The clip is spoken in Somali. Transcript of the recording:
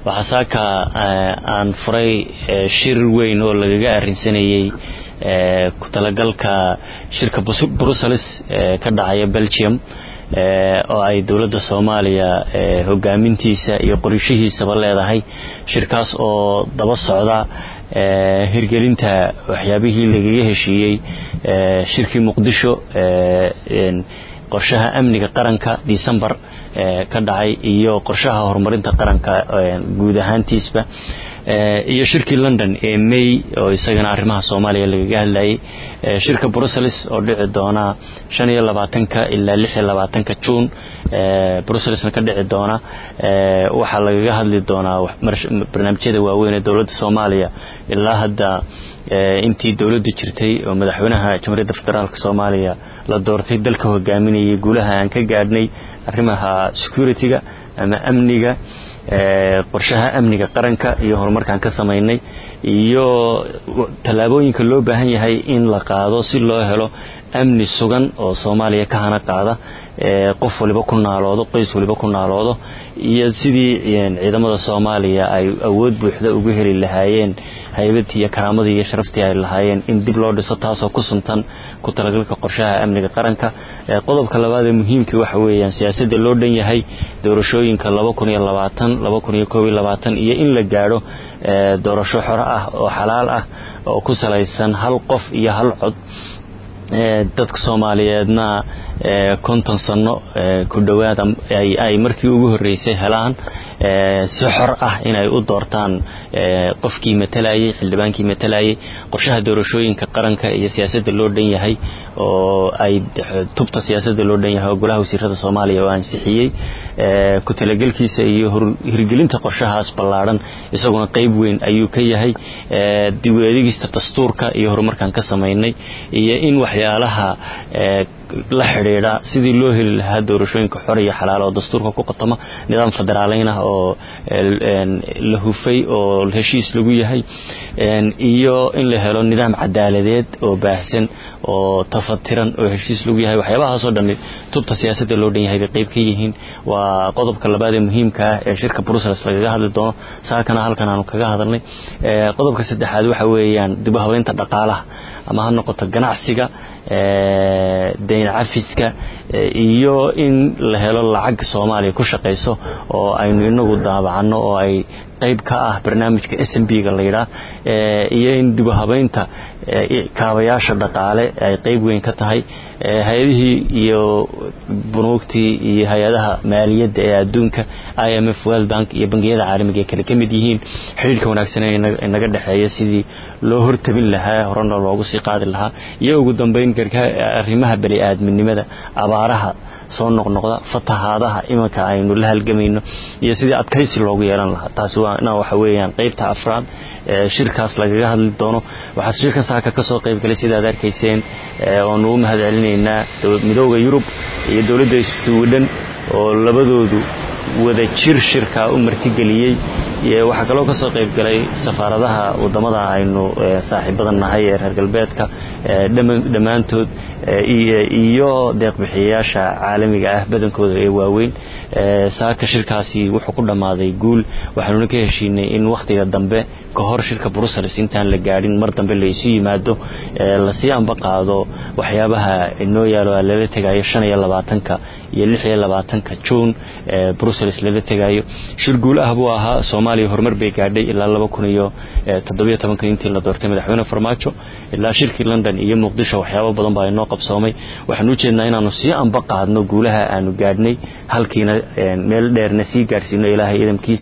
waxaa saaka aan furay shir weyn oo lagaga arrinsanayey ku talagalka shirka brussels ka dhacaya belgium oo ay dowladda soomaaliya hogaamintiisa iyo qorishihiisaba leedahay shirkaas oo daba socda hirgelinta waxyaabihii lagaga heshiiyey shirkii muqdisho qorshaha amniga qaranka decembar ka dhacay iyo qorshaha horumarinta qaranka guud ahaantiisba iyo shirkii london ee may oo isagana arrimaha soomaaliya lagaga hadlayay shirka brussels oo dhici doona shan iyo labaatanka ilaa lix iyo labaatanka juun brusselsna ka dhici doona waxaa lagaga hadli doonaa barnaamijyada waaweyn ee dowladda soomaaliya ilaa hadda intii dowladdu jirtay oo madaxweynaha jamhuuriyadda federaalk soomaaliya la doortay dalka hogaaminayay guulaha aan ka gaadhnay arrimaha security-ga ama amniga qorshaha amniga qaranka iyo horumarkaan ka samaynay iyo tallaabooyinka loo baahan yahay in la qaado si loo helo amni sugan oo soomaaliya ka hana qaada qof waliba ku naaloodo qoys waliba ku naaloodo iyo sidii ciidamada soomaaliya ay awood buuxda ugu heli lahaayeen haybadii iyo karaamadii iyo sharaftii ay lahaayeen in dib loo dhiso taasoo ku suntan ku talagalka qorshaha amniga qaranka qodobka labaad ee muhiimkii waxa weeyaan siyaasadda loo dhan yahay doorashooyinka iyo in la gaadho doorasho xoro ah oo xalaal ah oo ku salaysan hal qof iyo hal cod dadka soomaaliyeedna konton sanno ku dhowaad ay markii ugu horreysay helaan si xor ah inay u doortaan qofkii matalayay xildhibaankii matalayay qorshaha doorashooyinka qaranka iyo siyaasadda loo dhan yahay oo ay tubta siyaasadda loo dhan yahay oo golaha wasiirada soomaaliya oo ansixiyey ku talagelkiisa iyo hirgelinta qorshahaas ballaadhan isaguna qayb weyn ayuu ka yahay dib u eegista dastuurka iyo horumarkaan ka samaynay iyo in waxyaalaha la xidhiidha sidii loo heli lahaa doorashooyinka xor iyo xalaal oo dastuurka ku qotoma nidaam federaaleyn ah oo la hufay oo heshiis lagu yahay iyo in la helo nidaam cadaaladeed oo baahsan oo tafatiran oo heshiis lagu yahay waxyaabahaasoo dhammi tubta siyaasadda loo dhan yahay bay qayb ka yihiin waa qodobka labaad ee muhiimka ah ee shirka brussels lagaga hadli doono saakana halkan aanu kaga hadalnay qodobka saddexaad waxa weeyaan dib u habeynta dhaqaalaha ama ha noqoto ganacsiga dayn cafiska iyo in la helo lacag soomaaliya ku shaqayso oo aynu inagu daabacanno oo ay qayb ka ah barnaamijka s m b-ga layidhaah iyo in dib u habeynta kaabayaasha dhaqaale ay qayb weyn ka tahay hay-adihii iyo bunuugtii iyo hay-adaha maaliyadda ee adduunka i m f world bank iyo bangiyada caalamiga ay kale ka mid yihiin xidhiirka wanaagsan ee inaga dhexeeya sidii loo hortabin lahaa horena loogu sii qaadi lahaa iyo ugu dambeyn arrimaha bani aadminimada abaaraha soo noqnoqda fatahaadaha imanka aynu la halgamayno iyo sidii adkaysi loogu yeelan lahaa taasi waana waxa weeyaan qaybta afraad shirkaas lagaga hadli doono waxaa shirkan saaka ka soo qayb galay sidaad arkayseen oonu u mahad celinaynaa midooda yurub iyo dowladda swidhen oo labadoodu wada jir shirkaa u martigeliyey waxaa kaloo ka soo qayb galay safaaradaha waddamada aynu saaxiibadan nahay ee reer galbeedka dhammaantood iyo deeqbixiyayaasha caalamiga ah badankooda ee waaweyn saaka shirkaasi wuxuu ku dhammaaday guul waxaanuna ka heshiinay in wakhtiga dambe ka hor shirka brussels intaan la gaadhin mar dambe la isu yimaado lasii amba qaado waxyaabaha inoo yaalo lala tegayo shan iyo labaatanka iyo lix iyo labaatanka juun brussels lala tegayo shir guul ah buu ahaa soomaaliya horumar bay gaadhay ilaa laba kun iyo toddobiyo tobanka intii la doortay madaxweyne farmaajo ilaa shirkii london iyo muqdisho waxyaabo badan baa inoo qabsoomay waxaan u jeednaa inaanu sii amba qaadno guulaha aanu gaadhnay halkiina meel dheerna sii gaadhsiino ilaahay idamkiisa